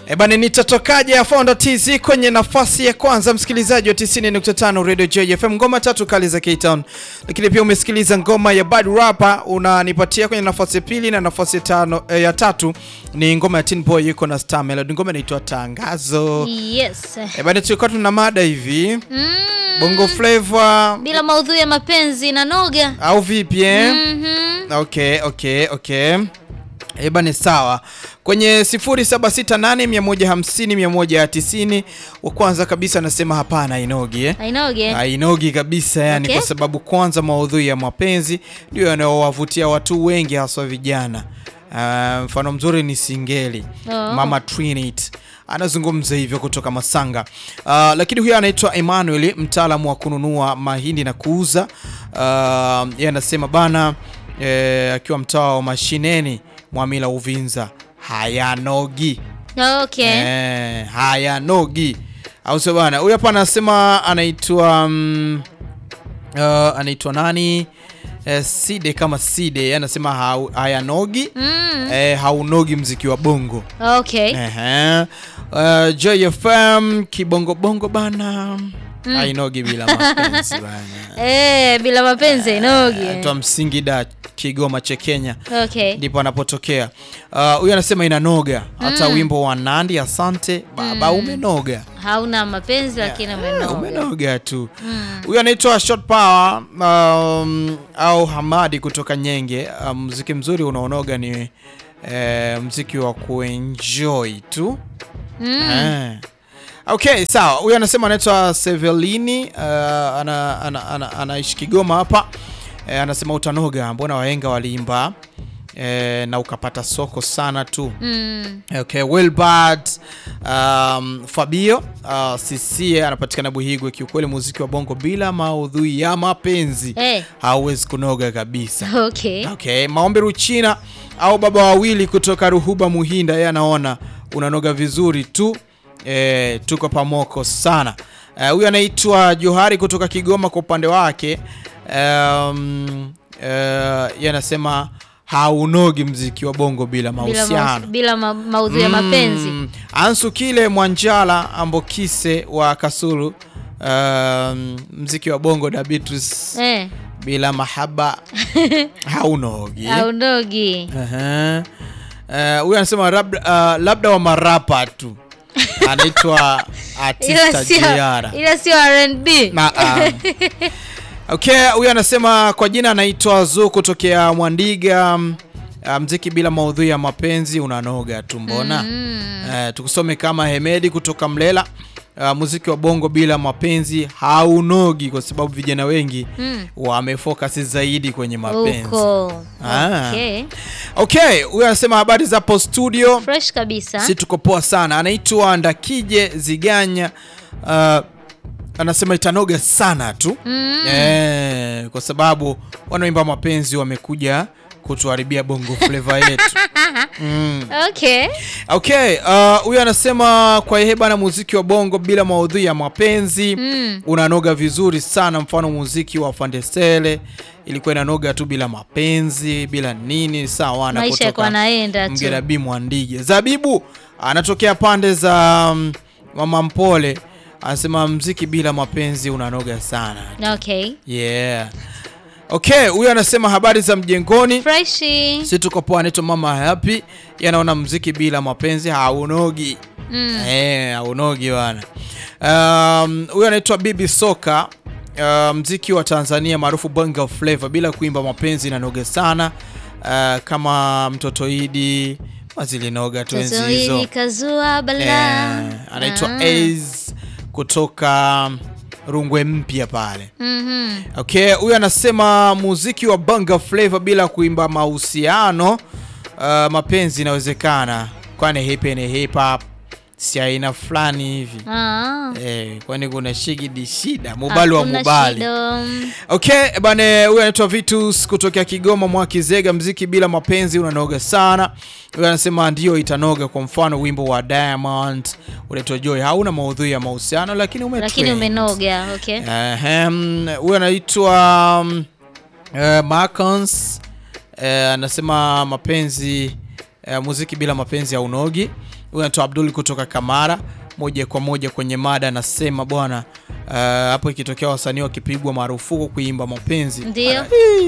E bana, nitatokaje ya Fonda TZ kwenye nafasi ya kwanza, msikilizaji wa 90.5 Radio JFM, ngoma tatu kali za K-Town. Lakini pia umesikiliza ngoma ya Bad Rapper, unanipatia kwenye nafasi ya pili, na nafasi ya tano, eh, ya tatu ni ngoma ya Tin Boy yuko na Star Melody, ngoma inaitwa Tangazo. Yes. E bana, tulikuwa tuna mada hivi Mm. Bongo Flava Bila maudhui ya mapenzi na noga. au vipi eh? Mhm. Okay, okay, okay. Eba ni sawa. Kwenye 0768150190 wa kwanza kabisa anasema hapana hainogi eh. Ainoge. Hainogi kabisa yani Okay. kwa sababu kwanza maudhui ya mapenzi ndio yanayowavutia watu wengi haswa vijana. Ah, mfano mzuri ni Singeli. Oh. Mama Trinity anazungumza hivyo kutoka Masanga. Ah, lakini huyo anaitwa Emmanuel, mtaalamu wa kununua mahindi na kuuza. Ah, yeye anasema bana eh, akiwa mtaa wa mashineni Mwamila Uvinza hayanogi Okay. eh, hayanogi au sio bana? Huyu hapa anasema anaitwa mm, uh, anaitwa nani? Eh, Side kama Side Yeye anasema hau- hayanogi Mm. eh, haunogi mziki wa bongo Okay. Ehe. Uh, Joy FM kibongo bongo bana hainogi bila mapenzi bana. Eh, bila mapenzi ainoge. Twa Msingida Kigoma cha Kenya Okay. ndipo anapotokea. Uh, Huyu anasema inanoga hata wimbo wa Nandi asante baba umenoga. Hauna mapenzi lakini Eh, umenoga. umenoga tu. Huyu anaitwa Short Power um, au Hamadi kutoka Nyenge. Uh, muziki mzuri unaonoga ni eh, muziki wa kuenjoy tu. Mm. Eh. Okay, sawa. Huyu anasema anaitwa Sevelini uh, ana, ana, ana, anaishi Kigoma hapa. Eh, anasema utanoga, mbona wahenga waliimba eh, na ukapata soko sana tu. Mm. Okay, Wilbert um, Fabio uh, CC anapatikana Buhigwe. Kiukweli muziki wa bongo bila maudhui ya mapenzi Eh. hauwezi kunoga kabisa. Okay. Okay, Maombi Ruchina au baba wawili kutoka Ruhuba Muhinda, yeye anaona unanoga vizuri tu. E, tuko pamoko sana. Eh, Huyu anaitwa Johari kutoka Kigoma kwa upande wake um, yeye anasema haunogi mziki wa bongo bila Bila, mahusiano. maus- bila ma maudhui ya mapenzi. Mm. Ansu kile Mwanjala Ambokise wa Kasulu um, mziki wa bongo da Beatrice Eh. bila mahaba haunogi. Aundogi. Ehe. Eh, huyu anasema labda, uh, labda wa marapa tu anaitwa Ila artista sio Jiara. ila sio R&B. Na, um, okay, huyu anasema kwa jina anaitwa Zu kutokea Mwandiga. mm, uh, mziki bila maudhui ya mapenzi unanoga tu mbona? Eh, tukusome kama Hemedi kutoka Mlela. Uh, muziki wa bongo bila mapenzi haunogi kwa sababu vijana wengi Mm. wamefocus zaidi kwenye mapenzi. Huko. Ah. Okay. Okay, huyu anasema habari za hapo studio. Fresh kabisa. Si tuko poa sana. Anaitwa Ndakije Ziganya. Uh, anasema itanoga sana tu Mm. eh, kwa sababu wanaoimba mapenzi wamekuja kutuharibia bongo flava yetu. Mm. Okay. Okay, uh, huyu anasema kwa yeye bana, muziki wa bongo bila maudhui ya mapenzi Mm. unanoga vizuri sana. Mfano muziki wa Fandesele ilikuwa inanoga tu bila mapenzi bila nini, sawa. na Maisha yako kutoka anaenda tu. Mgerabi Mwandige. Zabibu anatokea pande za um, Mama Mpole anasema mziki bila mapenzi unanoga sana. Okay. Yeah. Okay, huyu anasema habari za mjengoni. Freshi. Si tuko poa, anaitwa Mama Happy. Yanaona mziki bila mapenzi haunogi. Mm. Eh, haunogi bwana. Um, huyu anaitwa Bibi Soka. Uh, mziki wa Tanzania maarufu Bongo Flava bila kuimba mapenzi inanoga sana. Uh, kama mtoto Idi mazilinoga tu enzi Toto hizo. hili kazua bala. Eh, anaitwa Ah. Ace kutoka Rungwe Mpya pale. Mhm. Okay, huyu anasema muziki wa Bongo Flava bila kuimba mahusiano uh, mapenzi inawezekana, kwani hip ni hip hop si aina fulani hivi Ah. eh, kwani kuna shigidi shida mubali wa Hakuna mubali. shida. Okay, bane huyu anaitwa Vitus kutokea Kigoma Mwakizega, mziki bila mapenzi unanoga sana. Huyu anasema ndio itanoga. Kwa mfano wimbo wa Diamond unaitwa Joy, hauna maudhui ya mahusiano lakini ume Lakini umenoga. Okay. Ehem, huyu anaitwa um, uh, Marcons uh, anasema mapenzi eh, muziki bila mapenzi ya unogi. Huyu anaitwa Abdul kutoka Kamara, moja kwa moja kwenye mada anasema bwana, eh, hapo ikitokea wasanii wakipigwa marufuku kuimba mapenzi Ndio.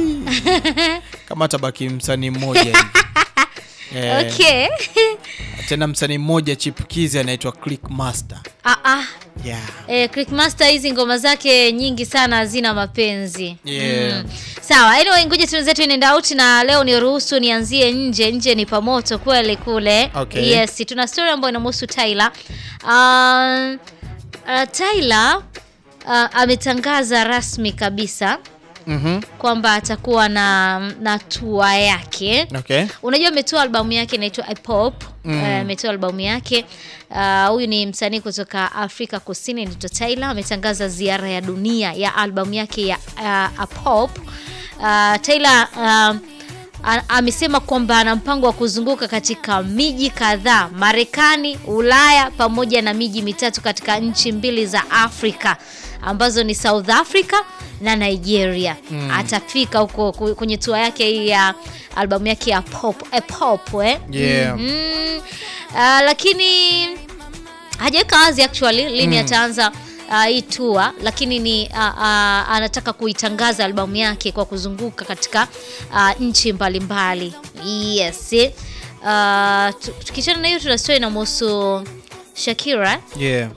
kama tabaki msanii mmoja hivi Eh, Okay. tena msanii mmoja chipukizi anaitwa Click Master ah, ah. yeah. Eh, Clickmaster hizi ngoma zake nyingi sana hazina mapenzi. Yeah. Sawa, anyway ngoja tuna zetu in and out na leo ni ruhusu nianzie nje. Nje ni pamoto kweli kule. Okay. Yes, tuna story ambayo inamhusu Tyler. Uh, uh, Tyler uh, ametangaza rasmi kabisa Mhm. kwamba atakuwa na na tour yake. Okay. Unajua ametoa albamu yake inaitwa Ipop. Mm. Eh, ametoa albamu yake. Ah, Huyu ni msanii kutoka Afrika Kusini anaitwa Tyler. Ametangaza ziara ya dunia ya albamu yake ya uh, Ipop. Uh, Tyler ah, a- amesema kwamba ana mpango wa kuzunguka katika miji kadhaa Marekani, Ulaya pamoja na miji mitatu katika nchi mbili za Afrika ambazo ni South Africa na Nigeria. Atafika huko ku- kwenye tour yake hii ya albamu yake ya pop, eh, pop eh? Yeah. Mhm. Ah, lakini hajaweka wazi actually lini ataanza uh, hii tour lakini ni uh, uh, anataka kuitangaza albamu yake kwa kuzunguka katika uh, nchi mbalimbali yes uh, tu- tukiachana na hiyo tuna story inamhusu Shakira Yeah.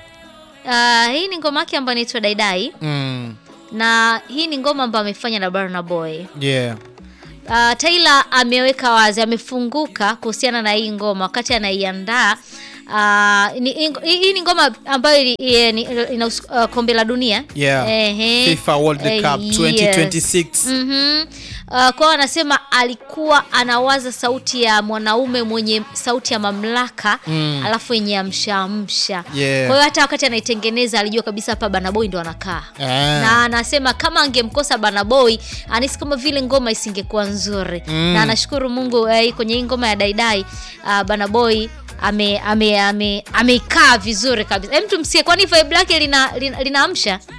uh, hii ni ngoma yake ambayo inaitwa Daidai Mm. na hii ni ngoma ambayo amefanya na Burna Boy Yeah. Uh, Tyler ameweka wazi, amefunguka kuhusiana na hii ngoma wakati anaiandaa. Uh, ni- hii hii ni ngoma ambayo ili- i- ni- ina uh, kombe la dunia Yeah. Ehe. FIFA World Eh, Cup yes. 2026. Mhm. Uh, kwao anasema alikuwa anawaza sauti ya mwanaume mwenye sauti ya mamlaka Mm. alafu yenye amshaamsha. Yeah. Kwa hiyo hata wakati anaitengeneza alijua kabisa hapa Burna Boy ndo anakaa Ah. na anasema kama angemkosa Burna Boy anahisi kama vile ngoma isingekuwa nzuri Mm. na anashukuru Mungu eh, kwenye hii ngoma ya Daidai uh, Burna Boy ame ame ame ameikaa vizuri kabisa. Hem, tumsikie kwani vibe lake lina linaamsha lina